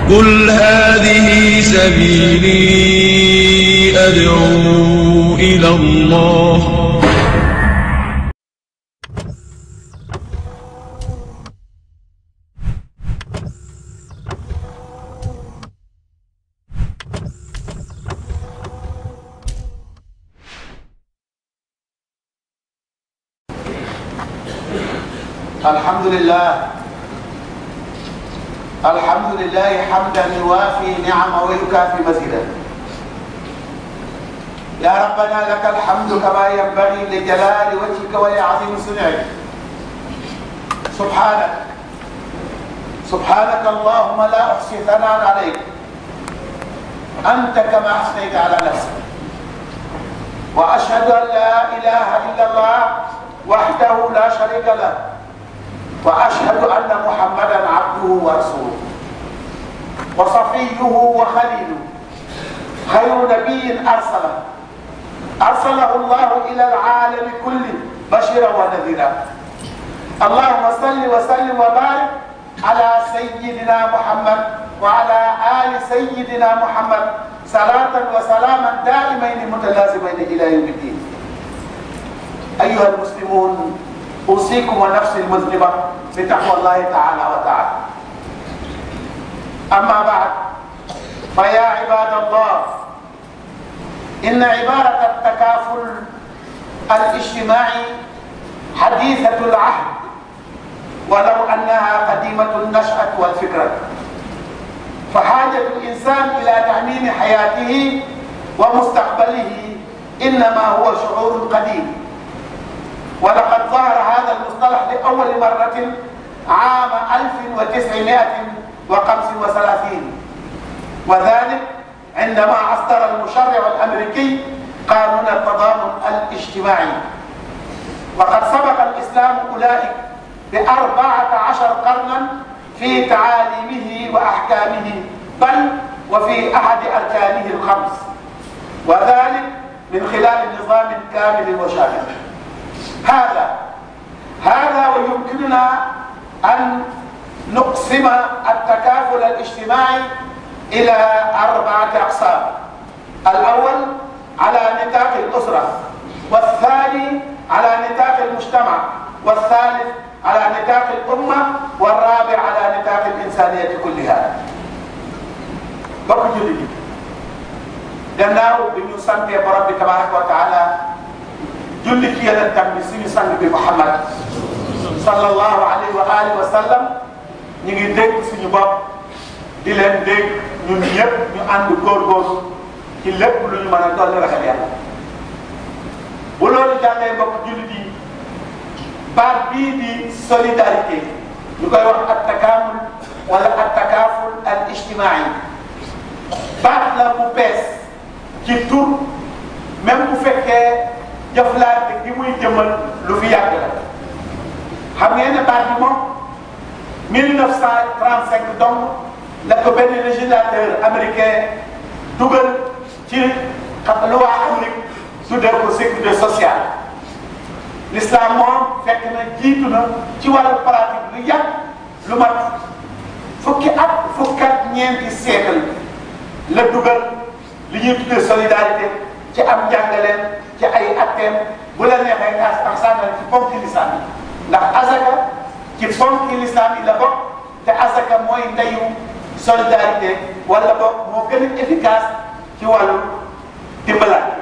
قل هذه سبيلي أدعو إلى الله الحمد لله الحمد لله حمدا يوافي نعمه ويكافي مزيدا يا ربنا لك الحمد كما ينبغي لجلال وجهك ولعظيم صنعك سبحانك سبحانك اللهم لا احصي ثناء عليك انت كما اثنيت على نفسك واشهد ان لا اله الا الله وحده لا شريك له واشهد ان محمدا عبده ورسوله وصفيه وخليله خير نبي ارسله ارسله الله الى العالم كله بشيرا ونذيرا اللهم صل وسلم وبارك على سيدنا محمد وعلى ال سيدنا محمد صلاه وسلاما دائمين متلازمين الى يوم الدين ايها المسلمون اوصيكم ونفسي المذنبه بتقوى الله تعالى وتعالى اما بعد فيا عباد الله ان عباره التكافل الاجتماعي حديثه العهد ولو انها قديمه النشاه والفكره فحاجه الانسان الى تامين حياته ومستقبله انما هو شعور قديم ولقد ظهر هذا المصطلح لأول مرة عام 1935 وذلك عندما أصدر المشرع الأمريكي قانون التضامن الاجتماعي وقد سبق الإسلام أولئك بأربعة عشر قرنا في تعاليمه وأحكامه بل وفي أحد أركانه الخمس وذلك من خلال نظام كامل وشامل هذا هذا ويمكننا أن نقسم التكافل الاجتماعي إلى أربعة أقسام الأول على نطاق الأسرة والثاني على نطاق المجتمع والثالث على نطاق الأمة والرابع على نطاق الإنسانية كلها bokk julli gi gannaaw bi ñu santee borom bi tabaraka wa taala julli ci yonentam bi suñu sang bi Muhammad sallallahu alayhi wa alihi wa sallam ñu ngi dégg suñu bopp di leen dégg ñun ñëpp ñu ànd góorgóorlu ci lépp lu ñu mën a dolli ragal yàlla bu loolu jàllee mbokk jullit yi baat bii di solidarité ñu koy wax at takaamul wala at takaaful al ijtimaai baat la bu bees ci tur même bu fekkee jëflante gi muy jëmal lu fi yàgg la xam ngeen ne baat bi moom 1935 donc la ko benn législateur américain dugal ci loi Amérique tuddee ko sécurité sociale l'islam moom fekk na jiitu na ci wàllu pratique lu yàgg lu mat fukki at fukki at ñeenti siècle la dugal li ñuy tuddee solidarité ci am njàngaleen ci ay atteem bu la neexee as ak sàngal ci ponki lislaam yi ndax azaka ci ponki lislaam yi la bokk te azaka mooy ndeyu solidarité wala bokk moo gën a efficace ci wàllu dimbalante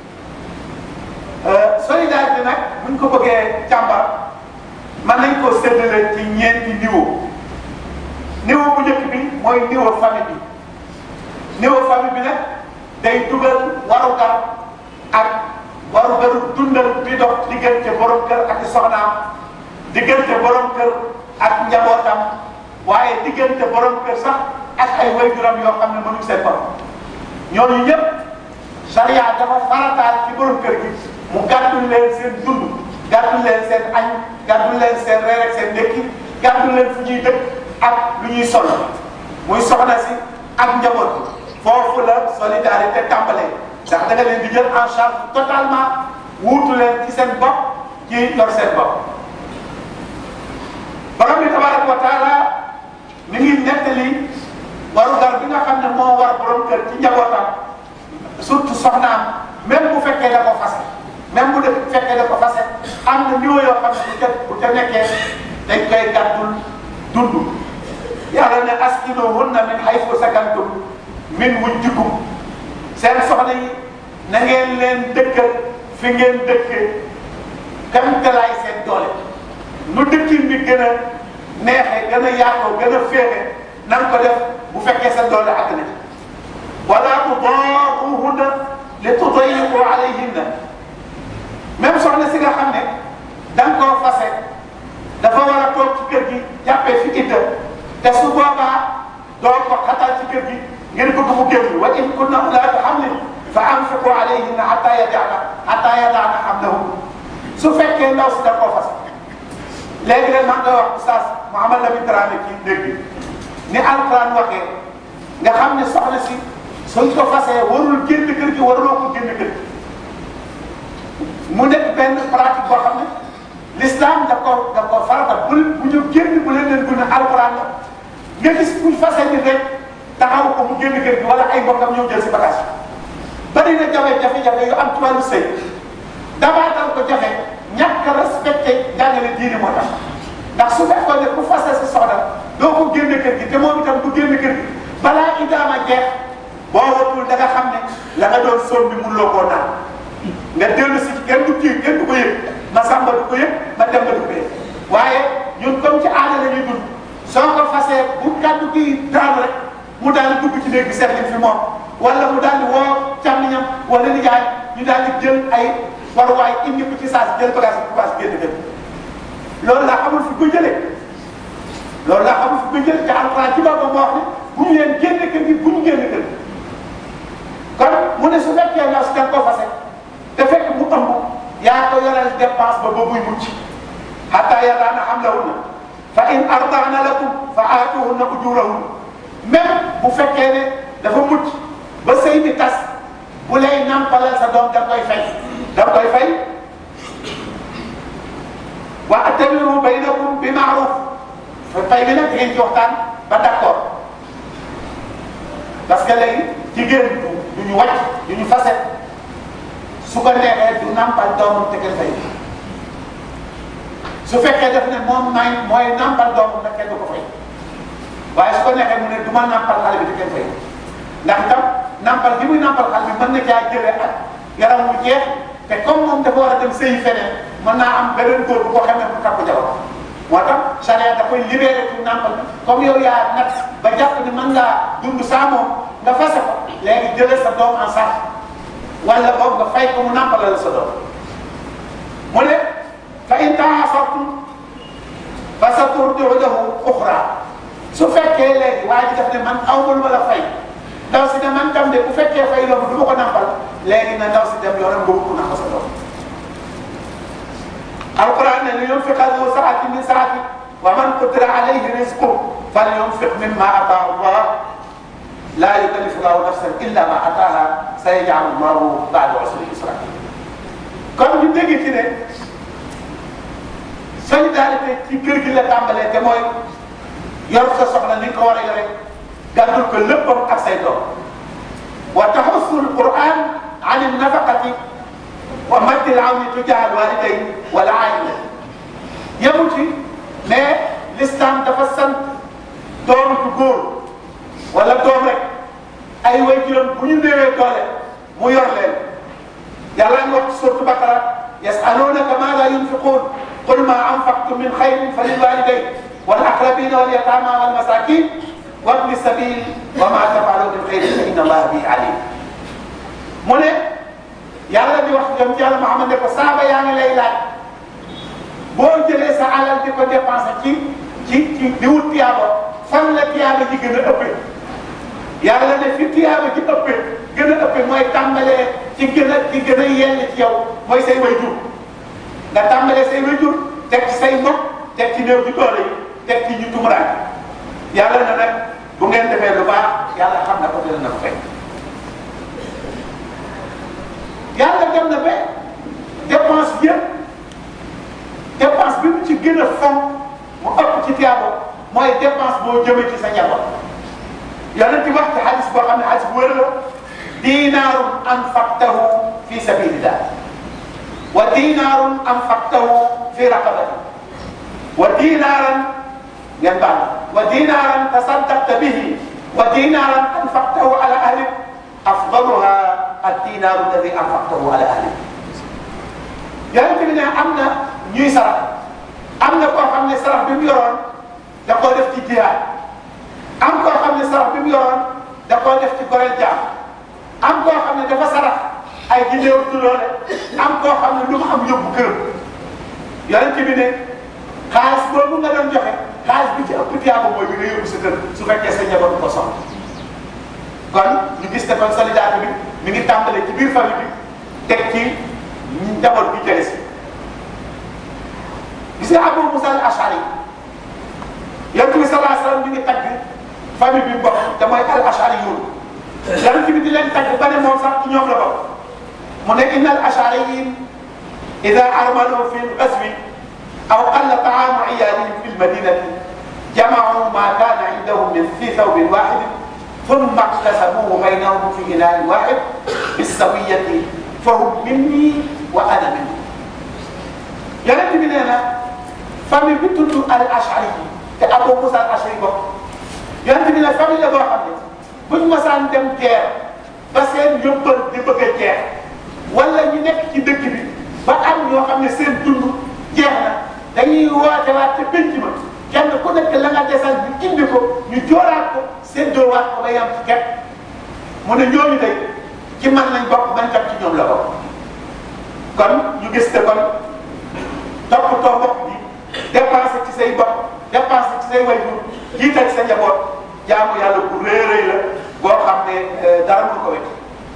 solidarité nag buñ ko bëggee càmbar mën nañ koo séddale ci ñeenti niveau niveau bu njëkk bi mooy niveau famille bi niveau famille bi nag day dugal warugar ak warugaru dundal bi dox diggante borom kër ak soxnaam diggante borom kër ak njabootam waaye diggante borom kër sax ak ay waajuram yoo xam ne mënuñ seen borom ñooñu ñëpp charia dafa farataal ci borom kër gi mu gàddul leen seen dund gàddul leen seen añ gàddul leen seen reer ak seen ndékki gàddul leen fu ñuy dëkk ak lu ñuy sol muy soxna si ak njaboot foofu la solidarité tàmbalee ndax da nga leen di jël en charge totalement wuutu leen ci seen bopp ci yor seen bopp borom bi tabaraka wa taala mi ngi nettali waru kër ci njabootam surtout soxnaam même bu fekkee da ko fase même bu def fekkee da ko fase am na niveau yoo xam ne bu ca bu ca nekkee dañ koy gàddul dund yàlla ne askinuhunna min haythu sakantum min wujdikum seen soxna yi na ngeen leen dëkkal fi ngeen dëkkee kam talaay seen doole nu dëkkin bi gën a neexee gën a yaatoo gën a féexe na nga ko def bu fekkee sa doole àgg na ci wala tudaaruhunna li tudayiqu alayhinna même soxna si nga xam ne da nga koo fase dafa war a toog ci kër gi jàppee fi idda te su boobaa doo ko xatal ci kër gi ngeen bëgg mu génn wa in kunna ulaati hamlin fa anfiqu alayhinna hatta yadaana hatta yadaana hamlahun su fekkee ndaw si da koo fase léegi nag maa ngi koy wax oustaz Mouhamed Lamine Dramé kii dégg ni alquran waxee nga xam ne soxna si suñ ko fasee warul génn kër gi waruloo ko génn kër gi mu nekk benn pratique boo xam ne l'islam da ko da ko farata bu bu ñu génn bu leen leen bu ne alquran la nga gis buñ fasee ni rek taxaw ko mu génn kër gi wala ay mbokkam ñëw jël si bagage bari na jafe jafe-jafe yu am ci wàllu sëy dabaatal ko jafe ñàkk a respecté njàngale diine moo tax ndax su fekkoon ne ku fase si soxna doo ko génne kër gi te moom itam du génn kër gi balaa idaama jeex boo watul da nga xam ne la nga doon soom bi mënuloo koo naan nga dellu si kenn du kii kenn du ko yëg ma sàmba du ko yëg ma demba du ko yëg waaye ñun comme ci aada la ñuy dund soo ko fasee bu kàddu gi daanu rek mu daal di dugg ci néeg bi seet li fi moom wala mu daal di woo càmmiñam wala nijaay ñu daal di jël ay waruwaay indi ko ci saa si jël bagage bi commencé génn kër loolu laa xamul fi ko jëlee loolu laa xamul fi ko jëlee te alxuraan ci boppam moo wax ne bu ñu leen génne kër gi bu ñu génn kër gi kon mu ne su fekkee ndaw si da nga koo fase te fekk mu ëmb yaa ko yoral dépense ba ba muy mucc hatta yadaana hamlahunna fa in ardaana lakum fa aatuhunna ujurahunna même bu fekkee ne dafa mucc ba sëy bi tas bu lay nampalal sa doom da koy fay da koy fay wa atamiru baynakum bi maaruf fay bi nag ngeen ci waxtaan ba d'accord parce que léegi jigéen du du ñu wàcc du ñu fase su ko neexee du nampal doomam te kenn fay su fekkee def ne moom may mooy nampal doomam nag kenn du ko fay waaye su ko neexee mu ne du ma nampal xale bi te kenn fay ndax itam nampal gi muy nampal xale bi mën na caa jëlee ak yaram mu jeex te comme moom dafa war a dem sëyi feneen mën naa am beneen góor bu ko xamee bu takku jabar moo tax charia da koy libéré pour nampal bi comme yow yaa nag ba jàpp ni mën ngaa dund saa moom nga fase ko léegi jëlee sa doom en charge wala boog nga fay ko mu nampalal sa doom mu ne fa in taasartum fa saturdiu lahu uxra su fekkee léegi waa ji daf ne man aw ma lu ma la fay ndaw si ne man tam de bu fekkee fay loolu du ma ko nampal léegi na ndaw si dem yoonam nga wut nampal sa doom alquran ne li yunfiq zu saatin min saati wa man qudira alayhi rizquhu falyunfiq mimma ataahu allah la yukallifu llahu nafsan illa ma ataaha sayaj'alu llahu ba'da usri yusra kon ñu dégg ci ne solidarité ci kër gi la tàmbalee te mooy yor sa soxla ni nga ko war a yore gàddul ko léppam ak say doom wa taxussu alquran an alnafaqati wa maddi alawni tujaha alwalidayn wal aila yemu ci mais l'islam dafa sant doom ju góor wala doom rek ay waajuram bu ñu néewee doole mu yor leen yàlla nga wax ci suratu Baqara yasalunaka maada yunfiqun qul ma anfaqtum min xayrin fa lilwalidayn wal aqrabina wal yatama wal masakin wabni sabil wa ma tafalu min xayrin fa inna allaha bihi alim mu ne yàlla di wax yoon ci yàlla Muhammad ne ko saaba yaa ngi lay laaj boo jëlee sa alal di ko dépensé ci ci ci di wut tiyaaba fan la tiyaaba ji gën a ëppee yàlla ne fi tiyaaba ji ëppee gën a ëppee mooy tàmbalee ci gën a ci gën a yell ci yow mooy say wayjur nga tàmbalee say wayjur teg ci say mbokk teg ci néew ci doole yi teg ci ñu tumuraan yàlla na nag bu ngeen defee lu baax yàlla xam na ko dina na ko fekk yàlla dem na ba dépense yëpp dépense bi mu ci gën a fonk mu ëpp ci tiyaabo mooy dépense boo jëmee ci sa njaboot yonent ci wax ci xadis boo xam ne xadis bu wér la dinaarun anfaqtahu fi sabilillah wa dinaarun anfaqtahu fi raqabati wa dinaaran ngeen baal wa dinaaran tasaddaqta bihi wa dinaaran anfaqtahu ala ahlik afdaluha ad-dinaaru alladi anfaqtahu ala ahlik yonent bi ne am na ñuy sarax am na koo xam ne sarax bi mu yoroon da koo def ci jihaad am koo xam ne sarax bi mu yoroon da koo def ci goreel jaam am koo xam ne dafa sarax ay gindeewu tuloole am koo xam ne lu mu am yóbbu këram yonent bi ne xaalis boobu nga doon joxe xaalis bi ci ëpp tiyaaba mooy bi nga yóbbu sa kër su fekkee sa njaboot ko soxla kon ñu gis ne kon solidarité bi mi ngi tàmbalee ci biir famille bi teg ci njaboot bi jële si gis nga Abu Musa al Ashari yonent bi sallallahu alayhi wa sallam ñu ngi tagg famille bi bokk te mooy al Ashari yoon yonent bi di leen tagg ba ne moom sax ci ñoom la bokk mu ne inna al ashariyin ida armalu fi lgaswi aw qalla taamu iyalihim fi lmadinati jamacu ma kana indahum min fi thawbin waxidin ثم اقتسموه بينهم في إناء واحد بالسوية فهم مني وأنا منهم yonent bi nee na famille bi tudd al ashari yi te Abu Musa al ashari bokk yonent bi ne famille la boo xam ne buñ masaan dem guerre ba seen yóbbal di bëgg a jeex wala ñu nekk ci dëkk bi ba am ñoo xam ne seen dund jeex na dañuy woote waat te penc ma kenn ku nekk la nga desal ñu indi ko ñu jooraat ko séddoo waat ko ba yam ci képp mu ne ñooñu day ci man lañ bokk man tam ci ñoom la bokk kon ñu gis te kon toppatoo mbokk bi dépensé ci say bopp dépensé ci say wayjur jiital sa njaboot jaamu yàlla bu rëy rëy la boo xam ne dara mënu ko wecc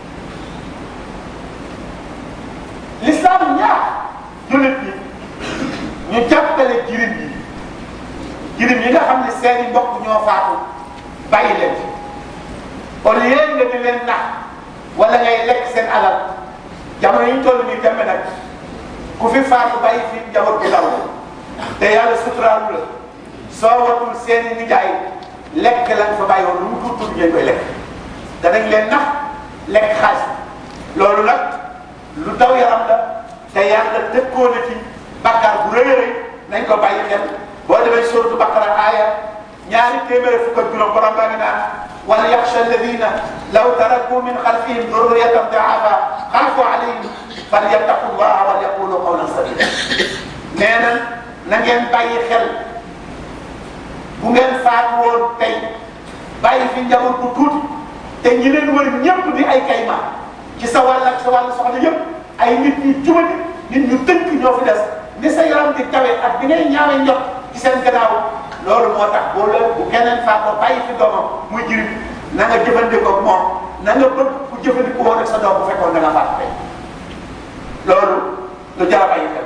l'islam ñaax jullit ñi ñu jàppale jirim yi jirim yi nga xam ne seeni mbokk ñoo faatu bàyyi leen ci au lieu nga di leen nax wala ngay lekk seen alal jamono yi ñu toll nii demee nag ku fi faatu bàyyi fi njaboot bu ndaw te yàlla suturaalu la soo watul seeni nijaay lekk lañ fa bàyyi woon lu mu tuut tuut ngeen koy lekk danañ leen nax lekk xaalis loolu nag lu daw yaram la te yàlla dëkkoo na ci bàkkaar bu rëy a rëy nañ ko bàyyi xel boo demee suratu baqara aaya ñaari téeméer fukk ak juróom borom baa ngi naan wal yaxsha alladina law taraku min xalfihim durriyatan daafa xaafu alayhim falyattaqu llaha wal yaqulu qawlan sadida nee na na ngeen bàyyi xel bu ngeen faatu woon tey bàyyi fi njaboot bu tuuti te ñi leen wër ñëpp di ay kayma ci sa wàll ak sa wàll soxna yëpp ay nit ñu jubati nit ñu tënk ñoo fi des ni sa yaram di tawe ak bi ngay ñaawe njot ci seen gannaaw loolu moo tax boo la bu keneen faatoo bàyyi fi doomam muy jirim na nga jëfandikoo ak moom na nga bëgg ku jëfandikoo woon ak sa doom bu fekkoon da nga faatu tey loolu lu jar a bàyyi xel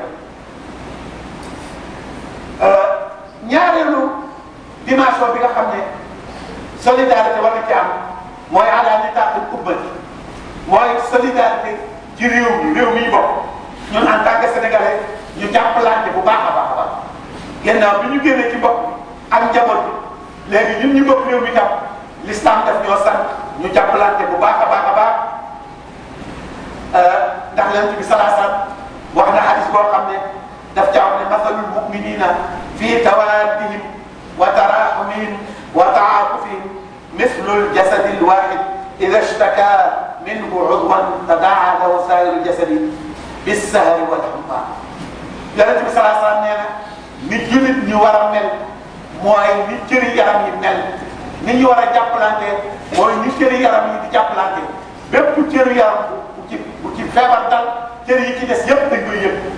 ñaareelu dimension bi nga xam ne solidarité war na ci am mooy ala nitaqil ummati mooy solidarité ci réew mi réew mi ñu bokk ñun en tant que sénégalais ñu jàppalante bu baax a baax a baax gannaaw bi ñu génnee ci bopp ak njaboot bi léegi ñun ñu bokk réew mi tam l'islam daf ñoo sant ñu jàppalante bu baax a baax a baax ndax yonent bi salaa sallam wax na hadis boo xam ne daf caa wax ne masalul muminina fi tawaddihim wa taraxumihim wa taatufihim mislul jasadi lwaxid ida ishtaka minhu udwan tadaa lahu sairu jasadi bissahari walxumma yonent bi salaa sallam nee na nit jullit ñu war a mel mooy nit cëri yaram yi mel nit ñu war a jàppalante mooy nit cëri yaram yi di jàppalante bépp cëri yaram bu ci bu ci feebar dal cër yi ci des yëpp dañ koy yëg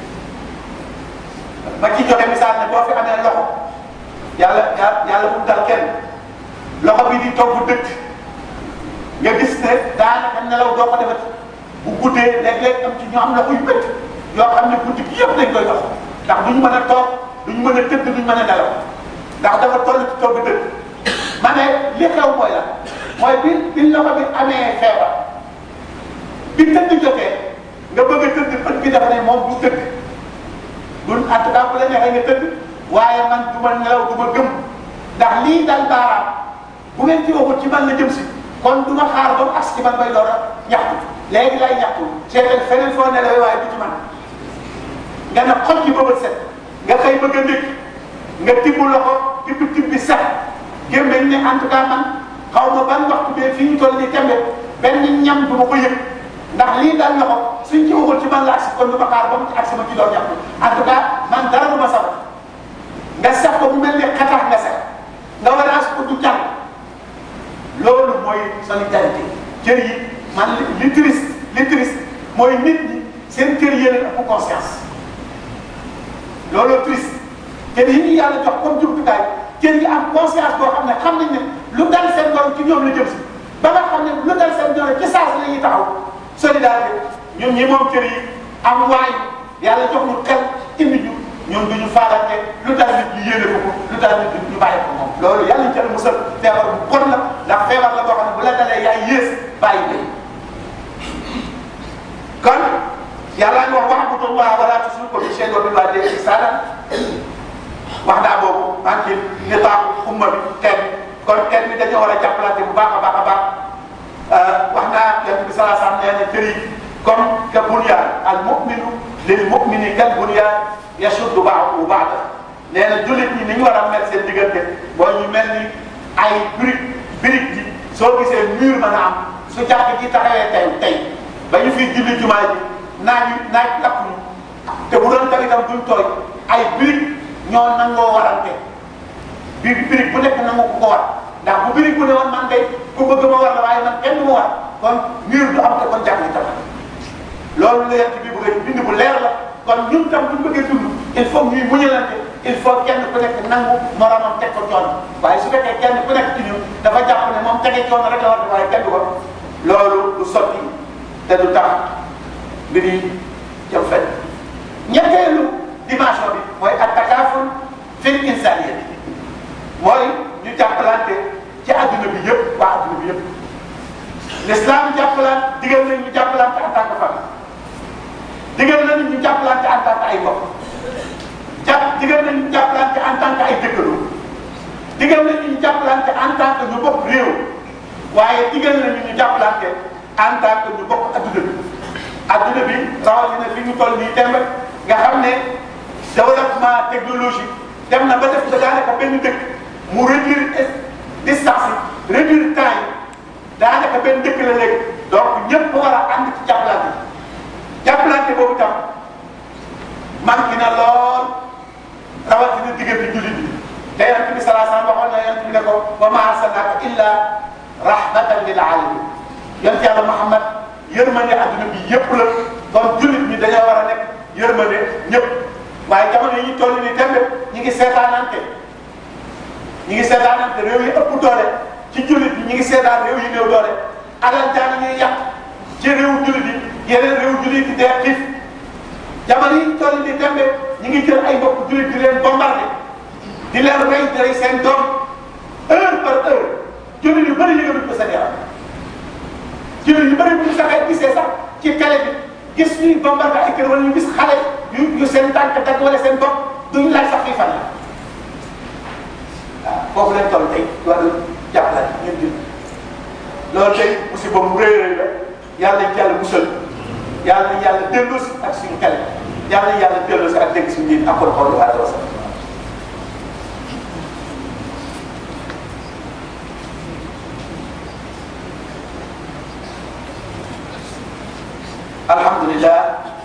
ma ci joxe misaal ne boo fi amee loxo yàlla yàlla bu dal kenn loxo bi di togg dëkk nga gis ne daanaka nelaw doo ko defati bu guddee léeg-léeg am ci ñoo am loxo yu bëtt yoo xam ne guddi gi yëpp dañ koy dox ndax duñ mën a toog duñ mën a tëdd duñ mën a nelaw ndax dafa toll ci togg dëkk ma ne li xew mooy la mooy bi bi loxo bi amee feebar bi tëdd jotee nga bëgg a tëdd bët bi dafa ne moom du tëdd dun en tout cas bu la neexee nga tëdd waaye man du ma nelaw du ma gëm ndax lii dal baaraam bu ngeen ci waxul ci man la jëm si kon du ma xaar ba mu agsi ci man bay door a ñaxtu léegi lay ñaxtu seetal feneen foo nelawee waaye du ci man nga ne xoj ci bëbët set nga xëy bëgg a ndékk nga tibb loxo tibb tibb bi set gémmeñ ne en tout cas man xaw ma ban waxtu bee fii ñu toll nii tembe benn ñam du ma ko yëg ndax lii daal loxo suñ ci waxul ci man la agsi kon du ma xaar ba mu ci agsi ma ci doon ñaxtu en tout cas man dara du ma sabab nga sax ko mu mel ni xatax nga sax nga war a ko du jàll loolu mooy solidarité cër yi man li triste li triste mooy nit ñi seen cër yéene ëpp conscience looloo triste cër yi ñu yàlla jox comme jumtukaay cër yi am conscience boo xam ne xam nañ ne lu dal seen borom ci ñoom la jëm si ba nga xam ne lu dal seen borom ci saa si la ñuy taxaw solidarité ñun ñi moom cër yi am waay yàlla jox ñu xel indi ñu ñoom du ñu faalante lu dal nit ñu yéene ko ko lu dal nit ñu bàyyi ko moom loolu yàlla ñu ca musal feebar bu bon la ndax feebar la boo xam ne bu la dalee yaay yées bàyyi bay kon yàlla ñu wax wa'budullaha wala tushriku bihi shay'an wa bil walidayni ihsanan wax naa boobu maa ngi ci nitaaku umma bi kenn kon kenn bi dañoo war a jàppalante bu baax a baax a baax wax naa yonent bi sallallahu alayhi wasallam nee na kër yi comme ka bunyaan al mu'minu lil mu'mini kal bunyaan yashuddu ba'duhu ba'dan nee na jullit ñi ni ñu war a mel seen diggante boo ñu mel ni ay brique brique ji soo gisee mur mën a am su jàkk ji taxawee tey tey ba ñu fiy julli jumaa ji naaj naaj lakk ñu te bu doon taw itam duñ tooy ay brique ñoo nangoo warante bi brique bu nekk nangu ko ko war ndax bu brique bu ne woon man day ku bëgg ma war la waaye man kenn du ma war kon mur du am te kon jàkk ji taxaw loolu la yent bi bëgg bind bu leer la kon ñun tam buñ bëggee dund il faut ñuy muñalante il faut kenn ku nekk nangu moromam teg ko coono waaye su fekkee kenn ku nekk ci ñun dafa jàpp ne moom tege coono rek la war waaye kenn du ko loolu du sotti te du tax mbir yi jëm fenn ñetteelu dimension bi mooy at-takaaful fil insaniyya mooy ñu jàppalante ci adduna bi yëpp waa adduna bi yëpp l'islam jàppalante digal nañ ñu jàppalante en tant que famille digal nañ ñu jàppalante en tant que ay mbokk jàpp digal nañ ñu jàppalante en tant que ay dëkkandoo digal nañ ñu jàppalante en tant que ñu bokk réew waaye digal nañ ñu jàppalante en tant que ñu bokk adduna bi adduna bi rawatina fi ñu toll nii temb nga xam ne développement technologique dem na ba def da daanaka benn dëkk mu réduire distance yi réduire temps yi daanaka benn dëkk la léegi donc ñëpp war a ànd ci jàppalante jàppalante boobu tam manqué na lool rawatina diggante jullit bi te yonent bi salaa salaam waxoon na yonent bi ne ko wa ma arsalnaaka illa rahmatan lil alamin yonent yàlla Muhammad yërmande adduna bi yëpp la kon jullit ñi dañoo war a nekk yërmande ñëpp waaye jamono yi ñu toll nii tembe ñi ngi seetaanante ñi ngi seetaanante réew yi ëpp doole ci jullit ñi ñi ngi seetaan réew yi néew doole alal jaan ñuy yàq ci réew jullit yi yeneen réew jullit yi dee xiif jamono yi ñu toll nii tembe ñi ngi jël ay mbokk jullit di leen bombardé di leen rey di rey seen doom heure par heure jullit yu bëri yëgaluñ ko seen yaram jullit yu bëri bu ñu saxee gisee sax ci télé bi gis ñuy bombardé ay kër wala ñu gis xale yu yu seen tànk dagg wala seen bopp duñu laaj sax fii fan la waaw foofu leen toll tey wàllu jàppale ñun jul loolu tey musiba mu rëy rëy la yàlla nañ ci yàlla musal yàlla nañ yàlla delloosi ak suñu xel yàlla nañ yàlla delloosi ak dégg suñu nit ak xool wa sallam الحمد لله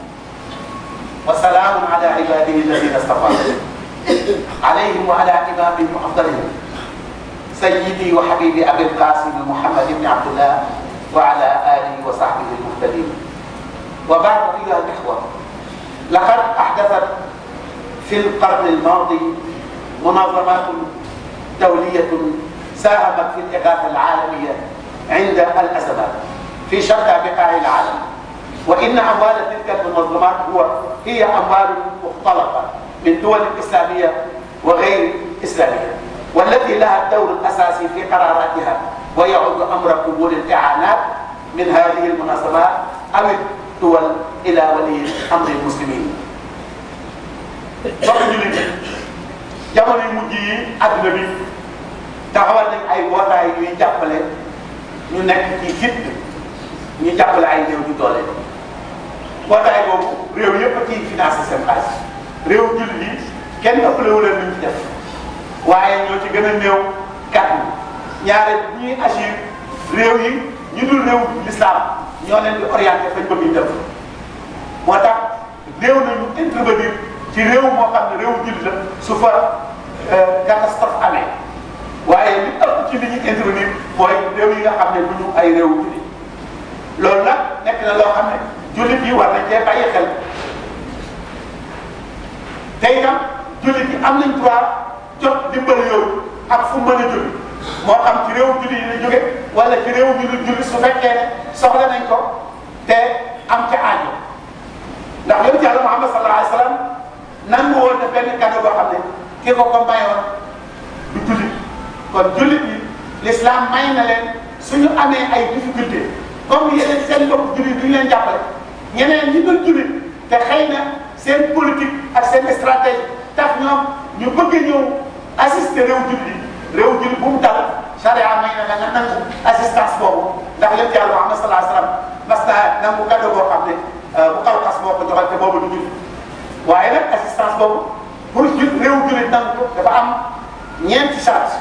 وسلام على عباده الذين اصطفى عليهم وعلى إمامهم أفضلهم سيدي وحبيبي أبي القاسم محمد بن عبد الله وعلى آله وصحبه المهتدين وبعد أيها الإخوة لقد أحدثت في القرن الماضي منظمات دولية ساهمت في الإغاثة العالمية عند الأزمات في شتى بقاع العالم وإن أموال تلك المنظمات هو هي أموال مختلطة من دول إسلامية وغير إسلامية والتي لها الدور الأساسي في قراراتها ويعود أمر قبول الإعانات من هذه المنظمات أو الدول إلى ولي أمر المسلمين. mbokk jullit yi jamono yu mujj yi adduna bi taxawal nañ ay mbootaay yuy jàppale ñu ñu nekk ci fit ñu jàppale ay néew ju doole mbootaay boobu réew yëpp a ciy financé seen xaalis réew jullit yi kenn ëppale wu leen lu ñu ci def waaye ñoo ci gën a néew kàddu ñaare bu ñuy agir réew yi ñu dul réew l'islam ñoo leen di orienté fañ bëgg ñu def moo tax réew nañu intervenir ci réew moo xam ne réew jullit la su fa catastrophe amee waaye li ëpp ci li ñuy intervenir mooy réew yi nga xam ne du ñu ay réew jullit loolu nag nekk na loo xam ne jullit yi war nañ cee bàyyi xel te itam jullit yi am nañ droit jot dimbal yooyu ak fu mën a jóge moo xam ci réew jullit yi la jóge wala ci réew ñu dul jullit su fekkee ne soxla nañ ko te am ca aajo ndax yonent Yàlla Muhammad sallallahu alayhi wa sallam nangu woon na benn cadeau boo xam ne ki ko ko mayoon du jullit kon jullit yi l'islam may na leen suñu amee ay difficulté comme yeneen seen mbokk jullit duñu leen jàppale ñeneen ñi dul jullit te xëy na seen politique ak seen stratégie tax ñoom ñu bëgg ñëw assister réew jullit yi réew jullit bu mu dal charia may na la nga nangu assistance boobu ndax yonent Yàlla Muhammad sallallahu alayhi wa sallam mas naa nangu cadeau boo xam ne bu kaw xas moo ko joxal te boobu du jullit waaye nag assistance boobu pour ju réew jullit nangu ko dafa am ñeenti charte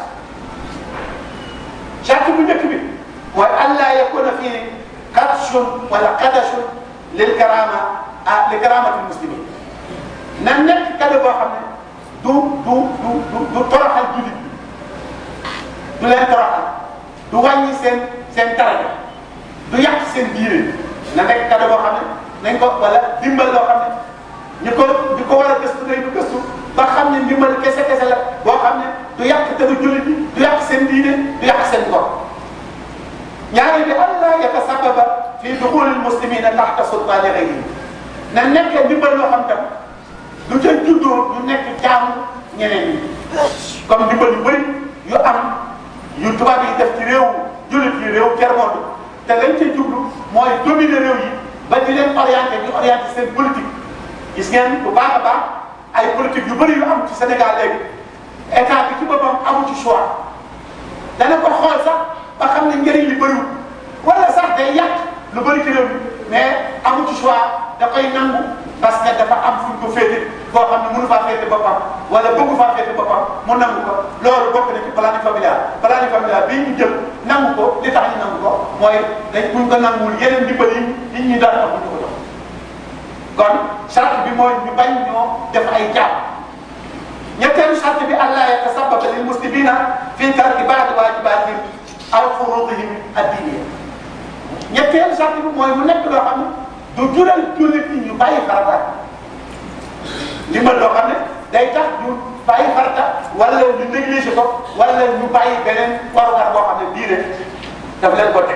charte bu njëkk bi mooy allah yakuna fii kadshun wala kadashun lil karama ah li karamatil muslimin na nekk cadeau boo xam ne du du du du du toroxal jullit bi du leen toroxal du wàññi seen seen daraja du yàq seen diine na nekk cadeau boo xam ne nañ ko wala dimbal loo xam ne ñu ko ñu ko war a gëstu day du gëstu ba xam ne ndimbal kese kese la boo xam ne du yàq te du jullit bi du yàq seen diine du yàq seen ngor ñaareel bi allah yatasababa fi duxulil muslimina taxta sultaani ghayrihim na nekk ndimbal loo xam tam du ca juddoo ñu nekk jaamu ñeneen ñi comme ndimbal yu bëri yu am yu tubaab yi def ci réew jullit yi réew tiers monde te lañ ca jublu mooy dominer réew yi ba di leen orienté ñu orienté seen politique gis ngeen bu baax a baax ay politique yu bëri yu am ci Sénégal léegi état bi ci boppam amu ci choix dana ko xool sax ba xam ne njëriñ li bëriwul wala sax day yàq lu bëri ci réew mi mais amu ci choix da koy nangu parce que dafa am fu ñu ko féete boo xam ne mënu faa féete boppam wala bëggu faa féete boppam mu nangu ko loolu bokk na ci planning familial planning familial bii ñu jël nangu ko li tax ñu nangu ko mooy dañ buñ ko nanguwul yeneen ndimbal yi nit ñi daan wax ñu ko jox kon charte bi mooy ñu bañ ñoo def ay jàpp ñetteelu charte bi allah yatasababa lil muslimina fi tarki baadi waajibaatihim aw furudihim addiniya ñetteelu charte bi mooy mu nekk loo xam ne du jural jullit ñi ñu bàyyi farata ndimbal loo xam ne day tax ñu bàyyi farata wala ñu négligé ko wala ñu bàyyi beneen warugar boo xam ne diine daf leen ko teg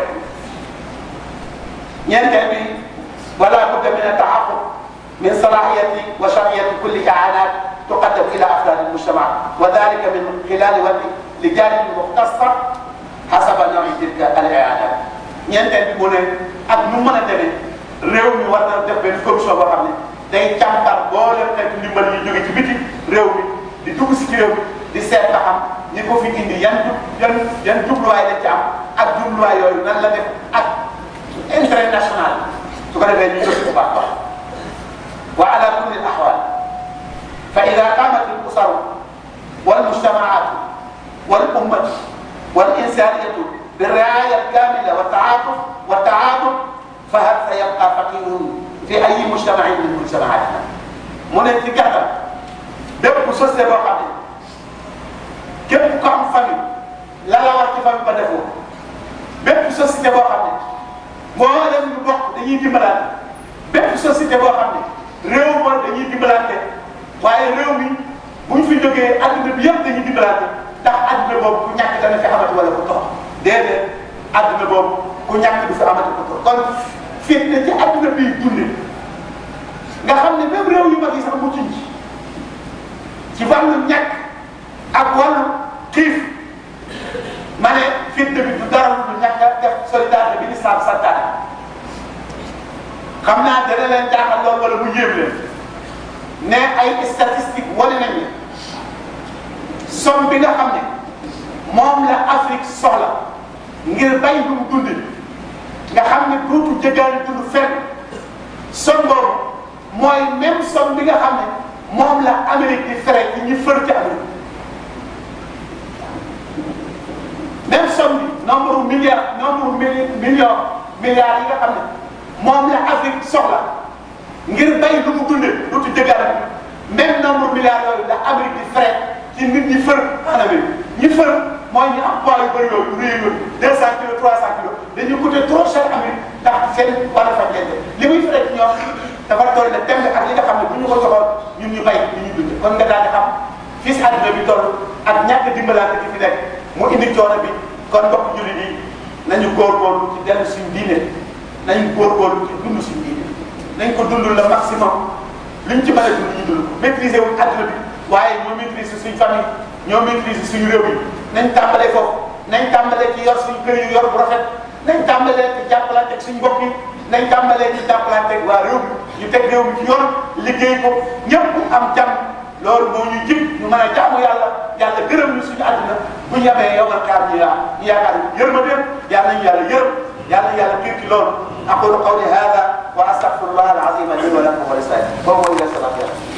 ñeenteel bi wala budda min at-tahaqquk min salahiyati wa shar'iyati kulli i'anat tuqaddam ila afrad al-mujtama wa dhalika min khilal wadi li janib mukhtasar hasaba nawi tilka al-i'anat ñeenteel bi mu ne ak nu mën a demee réew mi war na def benn commission boo xam ne day càmbar boolem xeetu ndimbal yi jóge ci biti réew mi di dugg si ci réew mi di seet ba xam ñi ko fi indi yan jub yan yan jubluwaay lañ ci am ak jubluwaay yooyu nan la def ak intérêt national su ko defee ñu jóg bu baax baax wa ala kulli al ahwal fa ida qamat al usar wal mujtamaat wal ummat wal insaniyatu bi riaya al kamila wa taatuf wa taatuf fa hal sa yabqa faqirun fi ay mujtamain min mujtamaatina mu ne ci gàttal bépp société boo xam ne képp ko am famille la la war ci famille ba defoo bépp société boo xam ne moo dem ñu bokk dañuy dimbalante bépp société boo xam ne réew ma dañuy dimbalante waaye réew mi bu ñu fi jógee adduna bi yëpp dañuy dimbalante ndax adduna boobu ku ñàkk dana fi amati wala ku tox déedéet adduna boobu ku ñàkk du fi amati ku tox kon fitna ci adduna bi dunde nga xam ne même réew yu mag yi sax muccuñ ci ci wàllu ñàkk ak wàllu xiif ma ne fitna bi du dara lu ñàkk a def solidarité bi l'islam santaane xam naa dana leen jaaxal loolu wala mu yéem leen ne ay statistiques wane nañ ne somme bi nga xam ne moom la Afrique soxla ngir bay lu mu dundi nga xam ne dootu jëgaani dund fenn somme boobu mooy même somme bi nga xam ne moom la Amérique di fere ci ñi fër ci Amérique même somme bi nombre milliard nombre million milliards yi nga xam ne moom la Afrique soxla ngir bay lu mu dundee dootu jëgaani même nombre milliards yooyu la Amérique di fere ci nit ñi fër en Amérique ñi fër mooy ñu am poids yu bëri yooyu yu rëy yooyu deux cent kilos trois cent kilos dañuy coûter trop cher Amérique ndax seen wàllu fajante li muy fere ci ñoom dafa toll ne tembe ak li nga xam ne bu ñu ko joxoon ñun ñu bay li ñuy dund kon nga daal di xam fii si àdduna bi toll ak ñàkk dimbalante gi fi nekk mu indi coono bi kon mbokk jullit yi nañu góorgóorlu ci dellu suñu diine nañu góorgóorlu ci dund suñu diine nañ ko dund le maximum luñ ci mën a dund ñu dund maîtriser wuñ àdduna bi waaye ñoo maîtriser suñ famille ñoo maîtriser suñu réew yi nañ tàmbalee foofu nañ tàmbalee ci yor suñu kër yu yor bu rafet nañ tàmbalee ci jàppalante ak suñu mbokk yi nañ tàmbalee ci jàppalante ak waa réew mi ñu teg réew mi ci yoon liggéey ko ñëpp am jàmm loolu moo ñu jig ñu mën a jaamu yàlla yàlla gërëm ñu suñu àdduna bu ñu yemee yow man kaar ñu yaa ñu yaakaar yërmandeem yàlla nañu yàlla yërëm yàlla nañu yàlla kii ci loolu aqulu qawli hada wa astaghfirullah al azim li wa lakum wa li saa'ir boobu mooy